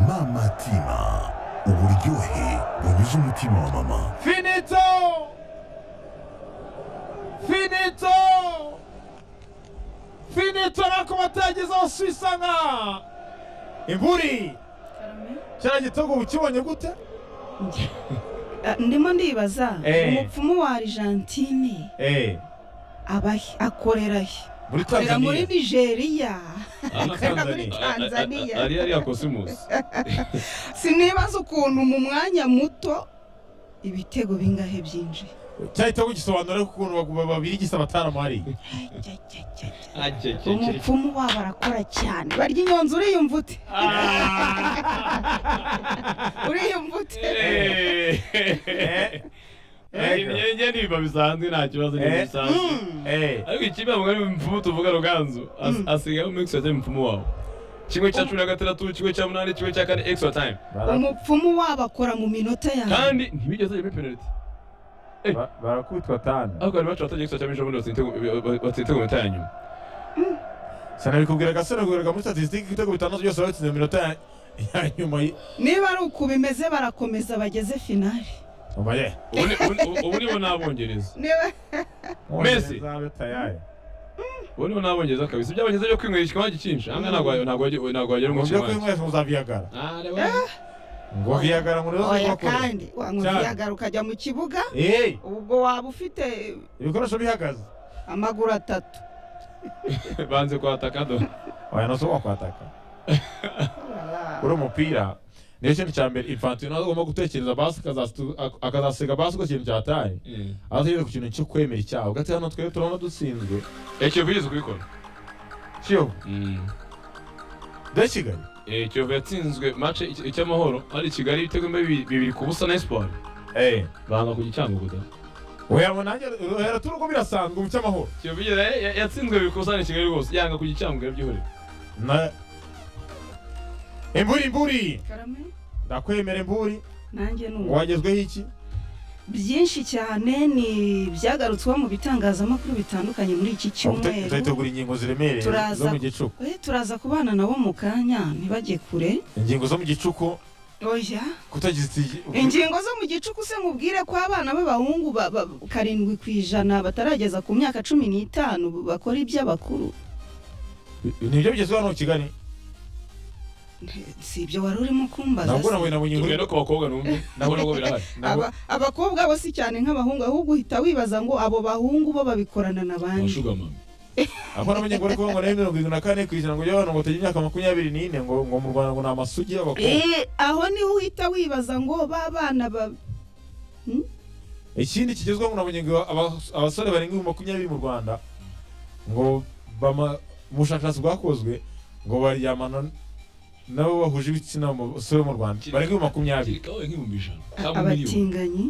mama tima uburyohe bunyuze umutima wa mama Finito! Finito! Finito nako batagezaho suisa nka imburi kiriya gitego uba ukibonye gute ndimo ndibaza Eh. umupfumu wa argentine eee aba he? akorera he muri akorera muri tanzaniya nigeria Hano Akorera muri Tanzania. Tanzania. A- a- ari ariya kosimusi sinibaza ukuntu mu mwanya muto ibitego bingahe byinjiye cyahita kugisobanura ukuntu bagu- babiri gisa bataramuhari Ajya, ajya, ajya, ajya. ajya keke umupfumu wabo arakora cyane barya inyonzi uriyumva ute uriyumva ute imyenge ni ibiba bisanzwe nta kibazo ni Eh. bisanzwe eee ariko ikibi ntabwo ari impfumu tuvuga ruganzu As- asigayeho mix wa time impfumu wawe kimwe cya cumi na gatandatu kimwe cya munani kimwe cya kane extra time umupfumu wabo akora mu minota yawe kandi ntibigeze bajya muri penaliti barakutwa tani ariko bari bacu batagiye extra time ejo bundi batsinda ibitego- batsinda ibitego mu minota ya nyuma sanabikubwira agasore kubwira muri statisitike ibitego bitandatu byose babitsinze mu minota ya- ya nyuma y- niba ari uku bimeze barakomeza bageze finale umva ye Ubu ni- ubu ni- ubu nibo n'abongereza niba Messi. Mwongereza bitayaye. ubu nibo n'abongereza kabisa iby'abongereza byo kwinywera ikinywa gicinshi hamwe ntabwo ntabwo wajya- ntabwo wagera ngo mu byo kinywa kwinywesha muzaviyagara ngo Oya. viyagara muri oya kandi wanywa Cyane. viyaga ukajya mu kibuga eee ubwo waba ufite ibikoresho bihagaze amaguru atatu banze kwataka do oya nose wakwataka uri umupira niyo kintu cya mbere infantino agomba gutekereza basi akazastu- ak- akazasiga basi ko kintu cyataye azategera ku kintu cyo kwemera icyaha ugati hano twebwe turabona dutsinzwe ekiyovu yigeze kubikora kiyovu de kigali Eh, kiyovu yatsinzwe mace icy'amahoro ari i kigali ibitego bibiri bibiri ku busa na esiporo eee banza ku gicango guda oya nanjye uhera turi uko birasanzwe mu cy'amahoro kiyovu yigeze ya- ya- yatsinzwe bibiri ku busa na kigali rwose yanga ku gicango yabyihorera na imburi imburi Karame, ndakwemera imburi nanjye ni ubu wagezweho iki byinshi cyane ni ibyagarutsweho mu bitangazamakuru bitandukanye muri iki cyumweru tuzayitegura ingingo ziremereye Turaza. zo mu gicuku Eh, turaza kubana nabo mu kanya ntibajye kure ingingo zo mu gicuku oya kutagize iti- ingingo zo mu gicuku se mubwire ko abana b'abahungu ba- ba- karindwi ku ijana batarageza ku myaka cumi n'itanu bakora iby'abakuru nibyo bigezweho hano mu kigali si ibyo wari urimo kumbaza nabwo se? nabonye nabonye tubwira no inkuru ku bakobwa n'umwe nabo nabwo birahari nabwo- Aba- abakobwa bo si cyane nk'abahungu ahubwo uhita wibaza ngo abo bahungu bo babikorana na bandi abashugama aho nabonye inkuru ko ngo nayo mirongo irindwi na kane ku ijana ngo y'abantu ngo batagira imyaka makumyabiri n'ine ngo ngo mu rwanda ngo ni amasugi y'abakobwa Eh, aho niho uhita wibaza ngo ba bana ba ikindi kigezweho ngo nabonye ngo aba- abasore barenga ibihumbi makumyabiri mu rwanda ngo bama mu bushakashatsi bwakozwe ngo baryamana nabo bahuje ibitsina mu basore bo mu rwanda barenga ibihumbi makumyabiri kirikawe nk'ibihumbi ijana cyangwa miliyoni abatinganyi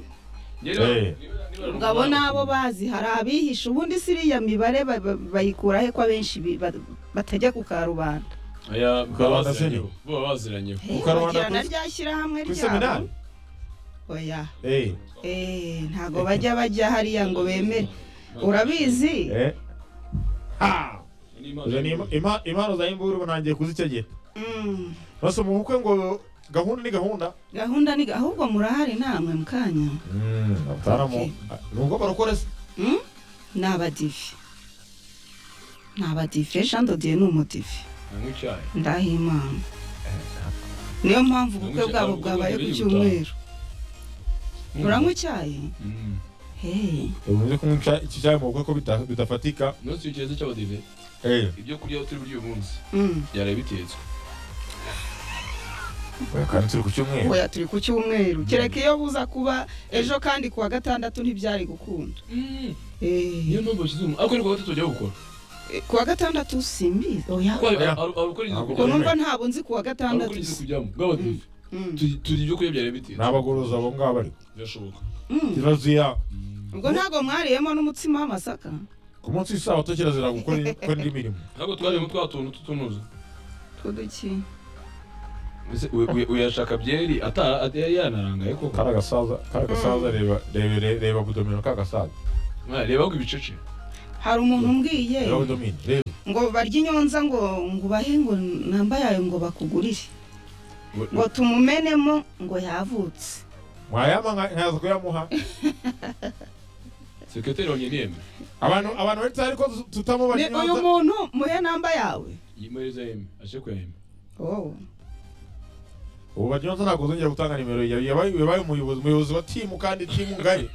ubwo abo nabo bazi hari abihisha ubundi si iriya mibare ba- ba- bayikura he ko abenshi bi- ba- batajya ku karubanda aya Karubanda babaziranyeho baba baziranyeho Eh, karubanda bagira na ku- rya shyirahamwe ku ryabo iseminari oya eee Eh, ntago bajya bajya hariya ngo bemere urabizi eee izo ni im- ima- impano za imburu ubu ntangiye kuzitegeta Mm, bose mu bukwe ngo gahunda ni gahunda gahunda ni ga- ahubwo murahari namwe mukanya abatamu nubwo barokora se Mm? ni abadive ni abadive shandodiye ni umudive anywa icyayi ndaha imana niyo mpamvu ubukwe Nanywa bwabo icyayi, bwabaye ku nanywa icyayi cyumweru Mm. uranywa icyayi Mm. Hey, ubuze kunywa ica- iki cyayi mu bukwe ko bita- bidafatika umunsi w'ikirenze cy'abadive ibyo kurya turi burya uyu munsi mm. byaraye bitetswe Oya, kandi turi ku cyumweru oya turi ku cyumweru kereka iyo buza kuba ejo kandi ku wa gatandatu ntibyari gukunda niyo Eh, mpamvu bashyize umu ariko ni kuwa gatatu bajya gukora eh, ku wa gatandatu simbizi oya kuko hari ukora inzu ubwo Oya. kujyamo numva ntabwo nzi ku wa hari gatandatu ukora inzu kujyamo bw'abadive Mm. Turi- turi ibyo kurya byaraye bitetswe ni abagorozi abo ngabo bari birashoboka Mm. kirazira ubwo ntabwo mwariyemo n'umutsima w'amasaka ku munsi w'isabato kirazira gukora gukora indi mirimo ntabwo twarimo twa tuntu tutunuza tw'uduki mbese uyu- uyu- uyashaka byeri atara at- yari yanarangaye koko kari agasaza kari agasaza reba reba reba- reba budomino ka gasaza Ah, reba ko ibicece hari umuntu umbwiye reba budomino reba ngo barya inyonza ngo ngo ubahe ngo namba yayo ngo bakugurire ngo tumumenemo ngo yavutse mwayama nka- nkaza kuyamuha sekreteri wanyeni yeme abantu abantu bari tayari ko tu- tutamubona Ni i uyu Nyanza muntu muhe namba yawe yimuhereza yeme aje kuyahema wowe ubu banyanza ntabwo uzongera gutanga nimero ye yabaye yabaye umuyobozi umuyobozi wa timu kandi timu ngari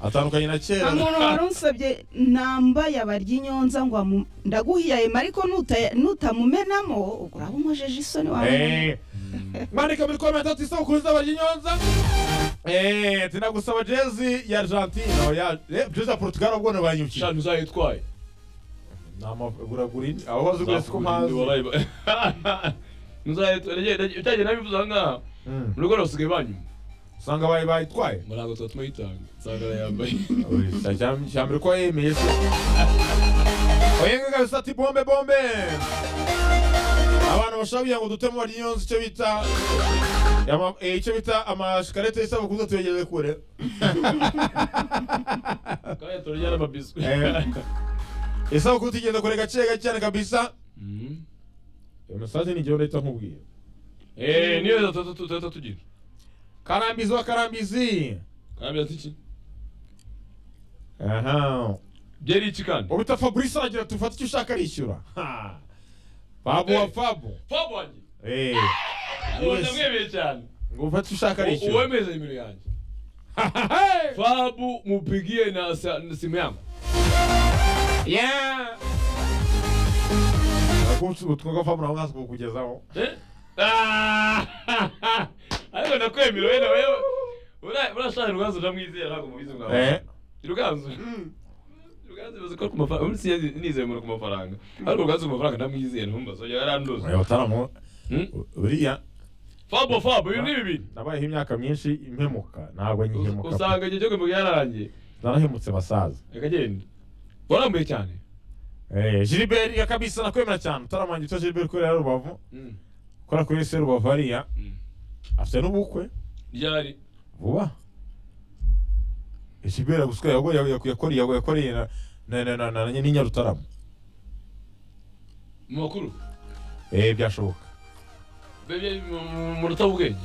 atandukanye na nta kera muntu warunsabye namba yabaryinyonza ngo amu- ndaguhiye ayo ariko nuta- nutamumenamo ubwo uraba umojeje isoni wawe Eh. mwandika muri komenti ati isabukuru nzaba ry'inyonza Eh, tunagusaba jezi ya argentine aho ya eh, jezi ya portugal ubwo ntibanyukiye shani uzayitwaye namaguragura indi abo bazi wese ko mpazi uzayitwaye nabivuze ahangaha Mm. mu rugo basigaye banyuma usanga bayi bayitwaye ngo ntabwo tuba tumayitanga usanga yambaye cyambere ko yemeye se oyengaga bisa ati bombe bombe abantu bashobora kugira ngo dutemo ry'inyonza icyo bita ama- eh, icyo bita amashikarete y'isabukuru tuyageze kure kandi turya n'amabiswi Eh. isabukuru tugenda kure gake gake cyane kabisa Mhm. iyo mesaje ni igihe leta nkubwiye Eh, niyo leta tu- tu- leta tugira karambizi wa karambizi kandi iki aha byeri iki kandi ubita fabrice aragira ati ufate icyo ushaka arishyura Ha. fabu wa Eh. fabu papa wanjye Eh, ubu Yes. ndamwemeye cyane ngo ufate icyo ushaka U- arishyura uwemeza nimero yanjye Hey! fabu mupigie na sa- na simu yangu Yeah. Nakumsi- utwo kwa fabu nawe kukugezaho Eh? Ah! ariko ndakwemera wenda wewe Ura- urashaka ruganzu ndamwizera ntabwo mubizi mwawe Eh, ruganzu ruganzu bazi ko ku mafaranga ubu si nizeye ku mafaranga ariko ruganzu ku mafaranga ndamwizera ntumbazo yaranduza oya, bataramu buriya fabo fabo ibi ni bibiri nabayeho imyaka myinshi impemuka ntabwo Us- nyihemuka usanga igihe cyo kwimuka yararangiye narahemutse basaza akagenda warambuye cyane Eh, Gilbert ya kabisa nakwemera cyane utaramanje ito Gilbert kurera rubavu kora kuri se rubavu hariya afite n'ubukwe ryari vuba Gilbert aguswe yago yakoreye yakoreye na na na na- na nyinya rutarama mu makuru eh byashoboka Bebe- mu- mu- mu rutabubwenge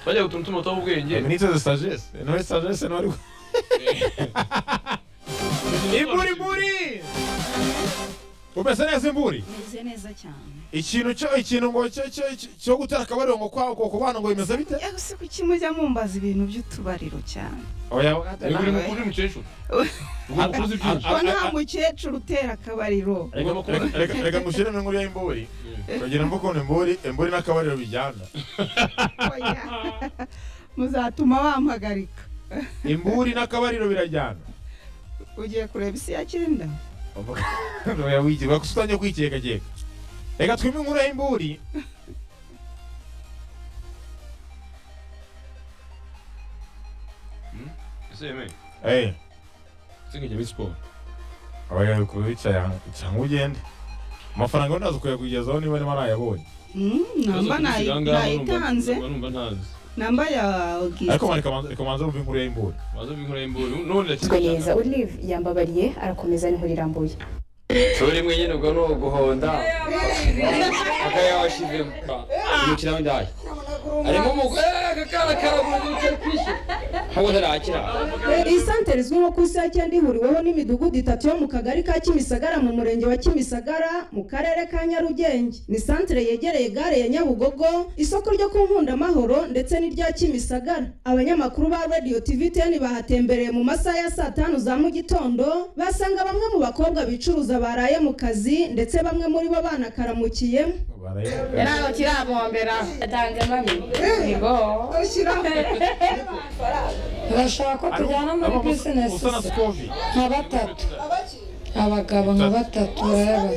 bajya gutuntu tumutabubwenge Ministre de sagesse no es sagesse no ari imburi mburi umeze neza imburi meze neza cyane ikintu cyo ikintu ngo cyo cyo cyo gutera akabariro ngo kwa ngo kubana ngo bimeze bite yewe si kuki mujya mumbaza ibintu by'utubariro cyane oya Ni wakata buri mukuru uri mukecuru Uri mukuru uzi byinshi ko nta mukecuru utera akabariro Reka- reka- reka reka ngushyiremo inkuru ya imburi kugira ngo ukuntu imburi imburi n'akabariro bijyana Oya. muzatuma bampagarika imburi n'akabariro birajyana ugiye kureba isi ya cyenda oya wigira gusa utangiye kwikekakeka reka twime inkuru ya imburi ese yemeye eh singa jya muri siporo oya bikurura icyaha cyangwa ugende amafaranga yo ndaza kuyakugezaho niba niba nayabonye Mm, namba nayi- nayitanze numva ntazi namba ya ariko augustin reka manze- reka manze wumve inkuru ya imburi waza b'inkuru y'imburu none Nswe neza Olive yambabariye arakomeza n'inkuru irambuye Sori mwe nyine ubwo ni uguhonda kaka yawashizemo umukino w'indaya arimo umugore kakara karagura umukino kwishyura ntabwo ntarakira isantere izwi nko ku isi ya cyenda ihuriweho n'imidugudu itatu yo mu kagari ka kimisagara mu murenge wa kimisagara mu karere ka nyarugenge ni santere yegereye gare ya nyabugogo isoko ryo ku nkundamahoro ndetse n'irya kimisagara abanyamakuru ba radio tv ten bahatembereye mu masaha ya saa tanu za mu gitondo basanga bamwe mu bakobwa bicuruza baraye mu kazi ndetse bamwe muri bo banakaramukiyemo Baraye- Ntago kirabombera atanze mami nigo bashaka ko tujyana muri Abo mus- bizinesi musana Scovi. nka batatu abagabo nka batatu rero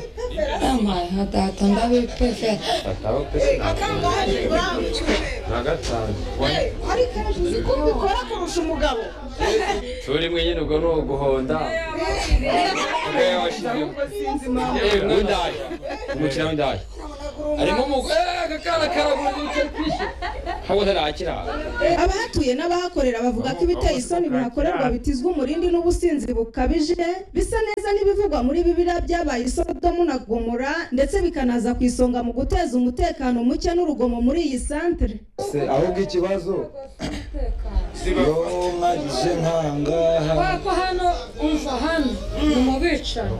yampaye nka data ndabipefe ataba pesi na gatanu sori mwe nyine ubwo ni uguhonda kaka yawashizemo umukino w'indaya harimo umugore akakana karagurutse kwishyura habo ntarakira abahatuye n'abahakorera bavuga ko ibiteye isoni bihakorerwa bitizwa umurindi n'ubusinzi bukabije bisa neza n'ibivugwa muri bibiliya byabaye isodomu na gomora ndetse bikanaza ku isonga mu guteza umutekano muke n'urugomo muri iyi santere Se, ahubwo ikibazo yo mwagize nkangaha ko hano umva hano ni mu bicanyi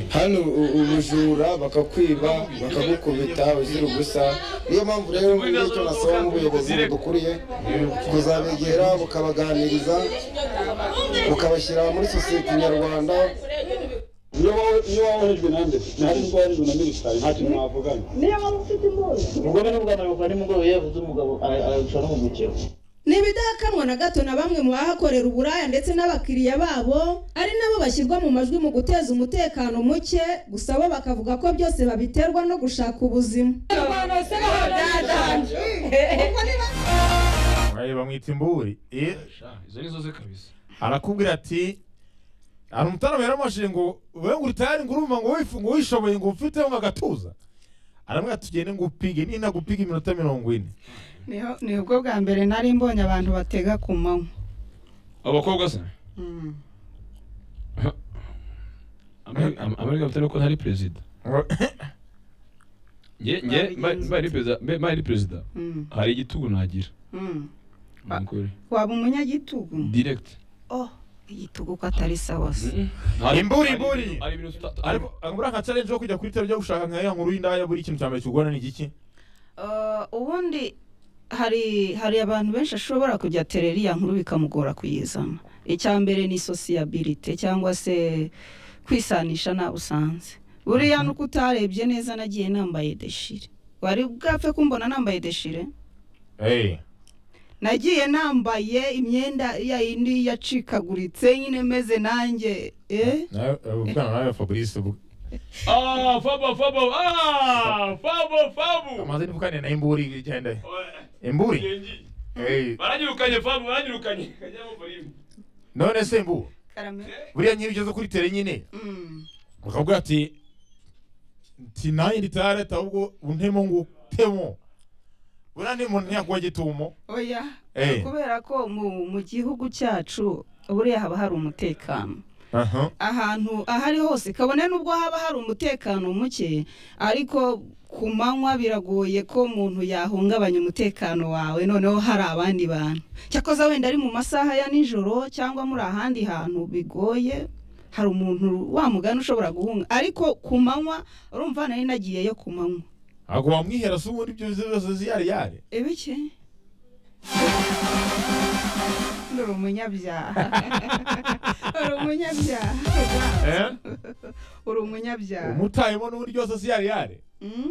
hano u- ubujura bakakwiba bakagukubita uzira ubusa niyo mpamvu rero muri icyo nasaba nk'ubuyobozi budukuriye kuzabegera bukabaganiriza bukabashyira muri sosiyete nyarwanda niyo wowe niyo wowe uhejwe nande ntihari ubwo wahejwe na minisitari ntacyo mwavugana niyo waba ufite imbunda umugore n'umugabo bava nimugoroba iyo yavuze umugabo ara- ararusha n'umugukiro ni ibidakanwa na gato na bamwe mu bahakorera uburaya ndetse n'abakiriya babo ari nabo bashyirwa mu majwi mu guteza umutekano muke gusa bo bakavuga ko byose babiterwa no gushaka ubuzima Aye, bamwita imburi Eh, izo nizo ze kabisa arakubwira ati hari umutarama yaramubajije ngo wewe ngo utayari ngo urumva ngo wifu- ngo wishoboye ngo ufiteho nka gatuza aramubwira tugende ngo upige nina gupiga iminota mirongo ine niho niho ubwo bwa mbere nari mbonye abantu batega ku manywa abakobwa se Ameri- Am- amerika bafite nuko ntari perezida nge nge mba- mbaye ari perezida mbe- mbaye ari perezida Mm. hari igitugu nagira Mm. Nukuri. waba umunyagitugu direct oh igitugu ko atari sawa se Hari- imburi hari imburi ibintu- hari ibintu tuta- ariko muri aka challenge yo kujya kuri tele byo gushaka nka ya nkuru y'indaya buri ikintu cya mbere kigorana ni igiki Uh, ubundi hari hari abantu benshi ashobora kujya terera iya nkuru bikamugora kuyizana icya mbere ni sosiyabirite cyangwa se kwisanisha nawe usanze buriya nuko utarebye neza nagiye nambaye deshire wari bwapfe kumbona nambaye deshire Eh, nagiye nambaye imyenda ya yindi yacikaguritse nyine meze nanjye eh? nawe- eh, ubwana nawe fabrice ubu- Ah, fabo fabo ah fabo fabo amaze nivugane na imburi igenda imburi Eh, baranyirukanye fabo baranyirukanye kajya mu murima none se mbu buriya nyiri ugeze kuri tere nyine bakavuga ati nti nanjye nditareta ahubwo untemo ngo utemo buriya ni umuntu ntiyakuba gitumo oya Eh. kubera ko mu- mu gihugu cyacu buriya haba hari umutekano aha ahantu ahari hose kabone nubwo haba hari umutekano muke ariko ku manywa biragoye ko umuntu yahungabanya umutekano wawe noneho hari abandi bantu cyakoze wenda ari mu masaha ya nijoro cyangwa muri ahandi hantu bigoye hari umuntu wa mugani ushobora guhunga ariko ku manywa urumva nari nagiyeyo ku manywa ntabwo wamwihera se ubundi ibyo byose ziyari yari ibiki uri umunyabyaha uri umunyabyaha Eh? uri umunyabyaha umutayemo n'ubundi byose ziyari yari Mm?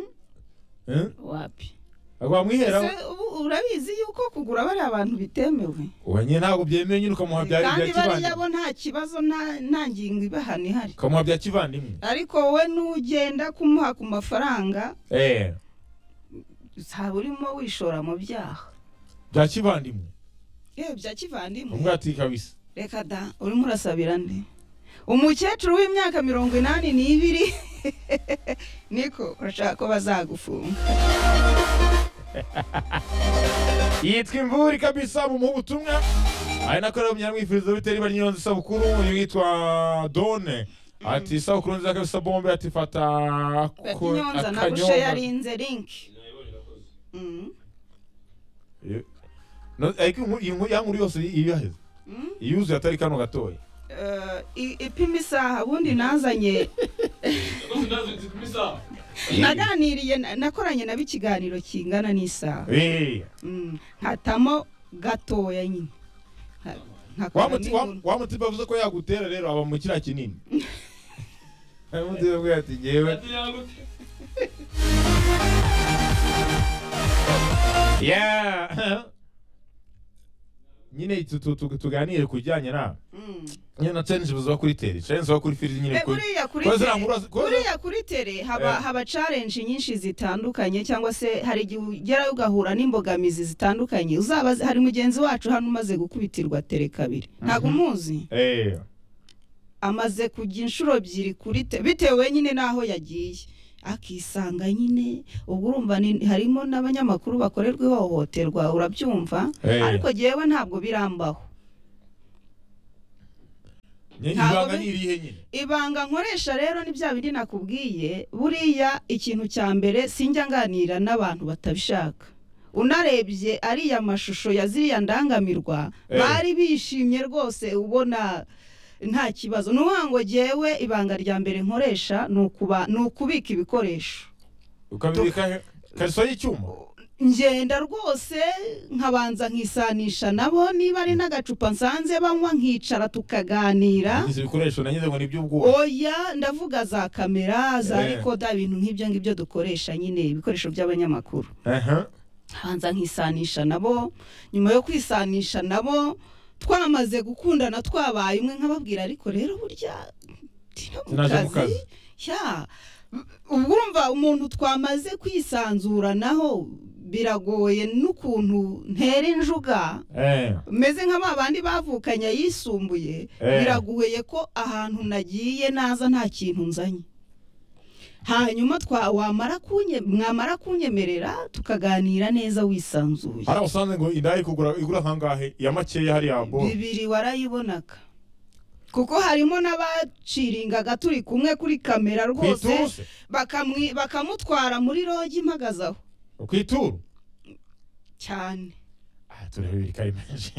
Eh? wapi ntabwo wamwihera Ese ubu urabizi yuko kugura bariya bantu bitemewe uba nyine ntabwo byemewe nyine ukamuha bya bya kandi kivandimwe bariya bo nta kibazo nta- nta ngingo ibahana ihari ukamuha bya kivandimwe ariko wowe nugenda kumuha ku mafaranga eh uzaba urimo wishora mu byaha bya kivandimwe yewe bya kivandimwe umwe ati kabisa reka da urimo urasabira nde umukecuru w'imyaka mirongo inani n'ibiri niko urashaka ko bazagufunga yitwa imvura kabisa mu ubutumwa ari nako rero munyamwifuriza bitera iba ry'inyonzi isabukuru uyu yitwa done ati isabukuru nziza kabisa bombe ati fata ko- inyonza na akanyonga." bushe yarinze linki Mm. Eh, no- ariko inkuru- iyi nkuru- ya nkuru yose iyo yaheze Mm. iyuzuye atari kano gatoya Eh, i- ipima isaha ubundi nazanye naganiriye na- nakoranye nabo ikiganiro kingana n'isaha Eh, Mm, nkatamo gatoya nyine Nka- wa nkakoramo muti- wa- inkuru. wa mutiba avuze ko yagutera rero aba mu kiriya kinini undi yabwiye ati ngewe Yeah. nyine tu- tu- tu- tuganire ku bijyanye na Mm. nyine na challenge buzaba kuri teri challenge zo kuri firi nyine Eh, buriya kuri kuri tere- buriya kuri tere haba Eh. haba challenge nyinshi zitandukanye cyangwa se hari igihe ugerayo ugahura n'imbogamizi zitandukanye uzaba hari mugenzi wacu hano umaze gukubitirwa tere kabiri ntabwo umuzi eh amaze kujya inshuro ebyiri kuri te bitewe nyine n'aho yagiye akisanga nyine ubwo urumva ni- harimo n'abanyamakuru bakorerwa ihohoterwa urabyumva Eh. ariko jyewe ntabwo birambaho Ntabwo ibanga bi- ni irihe nyine ibanga nkoresha rero ni bya bindi nakubwiye buriya ikintu cya mbere sinjya nganira n'abantu batabishaka unarebye ariya mashusho ya ziriya ndangamirwa Eh. bari bishimye rwose ubona nta kibazo ni ukuvuga ngo jyewe ibanga rya mbere nkoresha ni ukuba- ni ukubika ibikoresho ukabibika he- kariso y'icyuma ngenda rwose nkabanza nkisanisha nabo niba ari n'agacupa nsanze banywa nkicara tukaganira izi bikoresho nanyuze ngo ni iby'ubwubatsi oya ndavuga za kamera za Eh. rikoda ibintu nk'ibyo ngibyo dukoresha nyine ibikoresho by'abanyamakuru aha nkabanza nkisanisha nabo nyuma yo kwisanisha nabo twamaze gukundana twabaye umwe nkababwira ariko rero burya sinaje mu kazi ya urumva umuntu twamaze kwisanzuranaho biragoye n'ukuntu ntera injuga eh meze nka ba bandi bavukanye yisumbuye Eh. biragoye ko ahantu nagiye naza nta kintu nzanye hanyuma twa wamara kunye mwamara kunyemerera tukaganira neza wisanzuye hari usanze ngo indaya ikugura igura nkangahe iya makeya hariya bo bibiri warayibonaga kuko harimo n'abaciringaga turi kumwe kuri kamera Kwituse? rwose bakamwi- bakamutwara muri rogi impagaze aho ku ituru cyane turebe ibiri kari menshi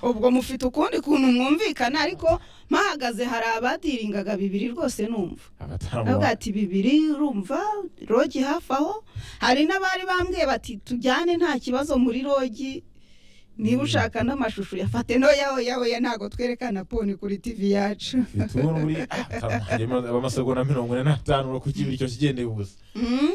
ubwo mufite ukundi kuntu mwumvikana ariko mpahagaze hari abadiringaga bibiri rwose numva avuga ati bibiri urumva rogi hafi aho hari n'abari bambwiye bati tujyane nta kibazo muri rogi niba ushaka n'amashusho yafate noya oya oya ntabwo twerekana poni kuri tivi yacu ituru buri amasegonda mirongo ine n'atanu urakukibira icyo kigendeye ubusa Mm.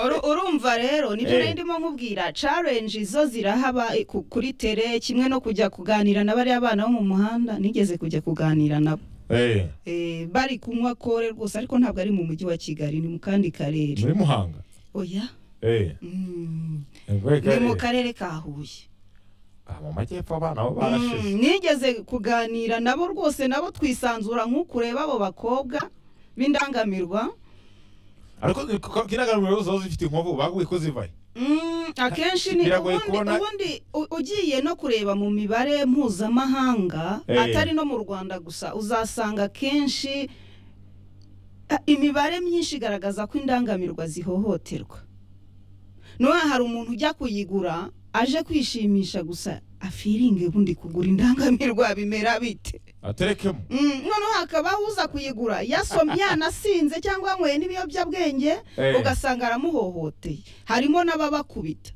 Uru- urumva rero nibyo Eh. nari ndimo nkubwira challenge zo zirahaba eh, ku- kuri tere kimwe no kujya kuganira na bariya bana bo mu muhanda nigeze kujya kuganira nabo eh Eh, bari kunywa kore rwose ariko ntabwo ari mu mujyi wa kigali ni mu kandi karere muri muhanga oya eh Mm. Ni ni mu karere ka huye mu majyepfo abana bo barashize Mm, nigeze kuganira nabo rwose nabo twisanzura nk'ukureba abo bakobwa b'indangamirwa ariko kiragaragara zose zifite inkovu baguye ko zivaye Mm, akenshi ni Biragoye ubundi- kubona- ubundi u- ugiye no kureba mu mibare mpuzamahanga Eh. atari no mu rwanda gusa uzasanga akenshi ah, imibare myinshi igaragaza ko indangamirwa zihohoterwa noneho hari umuntu ujya kuyigura aje kwishimisha gusa afiringe ubundi kugura indangamirwa bimera bite aterekemo Mm, noneho hakabaho uza kuyigura yasom yanasinze cyangwa yanyweye n'ibiyobyabwenge Eh. ugasanga aramuhohoteye harimo n'ababakubita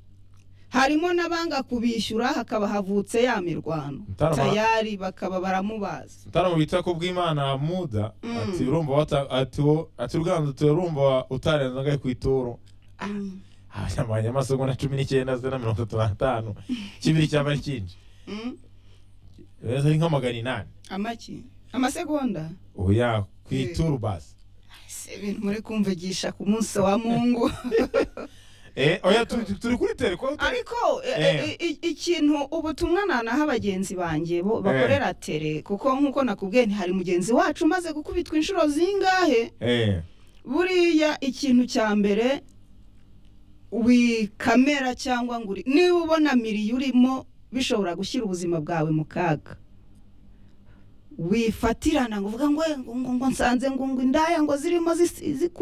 harimo n'abanga kubishyura hakaba havutse ya mirwano Mutarama- tayari bakaba baramubaza mutaramu bita ko bw'imana muda ati urumva wata- ati wo- ati urwanza tuwe urumva utarenze angahe ku ituru Mm. abanyamanya amasegonda cumi n'icyenda zena mirongo itatu n'atanu kibiri cyaba ari cyinshi Mm, beza ari nka magana inani amaki amasegonda oya ku Eh. ituru basi si ibintu muri kumvugisha ku munsi wa mungu Eh, oya tu- tu- turi kuri tere ko ariko e- Eh. e- i- ikintu ubutumwa nanaha abagenzi banjye bo bakorera tere kuko nk'uko nakubwiye ntihari mugenzi wacu umaze gukubitwa inshuro zingahe eh buriya ikintu cya mbere wikamera cyangwa ngo uri niba ubona miriyo urimo bishobora gushyira ubuzima bwawe mu kaga wifatirana ngo uvuga ngo ngo ngo ngo nsanze ngo ngo indaya ngo zirimo zisi- zikura